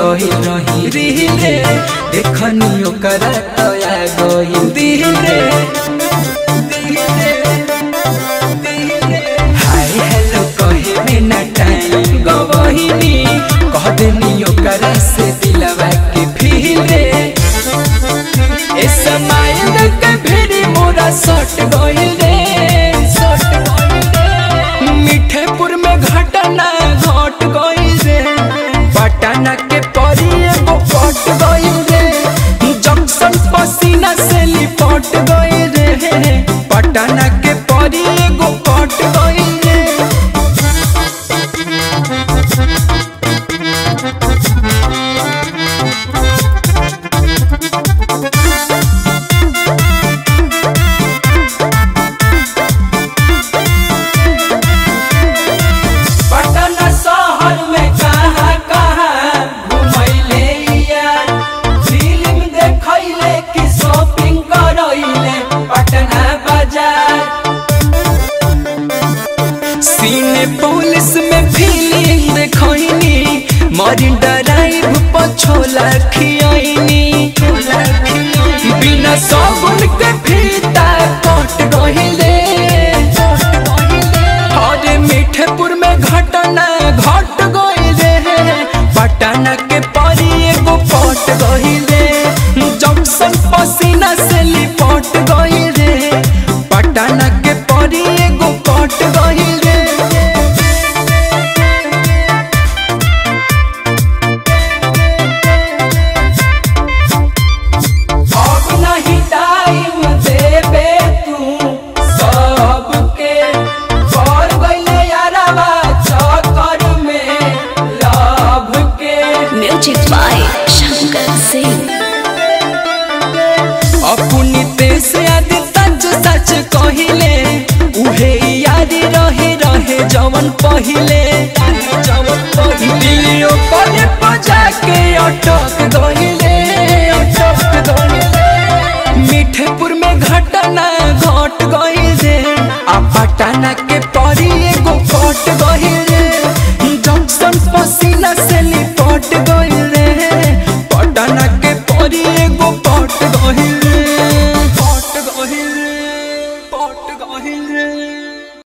गई रही रीले देखनी ओकर तया गई दिले दिले दिले हाय हेलो कहे में ना टाइम गवहिनी कह देनी ओकर से दिलवा के फीले ए समय के भिड़ी मोरा सट गइल रे सट गइल रे मिठेपुर में घटना घट गइल रे पटना के परी एगो पट गइल रे जंक्शन पसीना से लिपट गइल रे पटना के परी एगो पट गइल रे पटना शहर में कहाँ कहाँ घुमैले यार फिल्म देखैले कि शॉपिंग करैले पटना बाजार सीने पुलिस में फिल्म देखैनी मरीन ड्राइव पछोला खियैनी बिना सगुन के फीता कट गहिले अरे मीठेपुर में घटना घट गइले पटना के परी एगो पट गइले जंक्शन पसीना से लिपट गइले पटना के परी एगो पट गइले अब नहीं टाइम देबे तू सबके कर गइले यारवा चक्कर में लव के Music by Shankar Singh. अपनी देश आदि सच सच कहिले उहे यारी रहे रहे जवन पहिले जवन पहिले दिलियो पले पजा के अटक गइले अटक गइले मीठेपुर में घटना घट गइले आ पटना के परी एगो कट गइले जंक्शन पसीना से लिपट गइले पटना के परी एगो पट गइले पट गइले पट गइले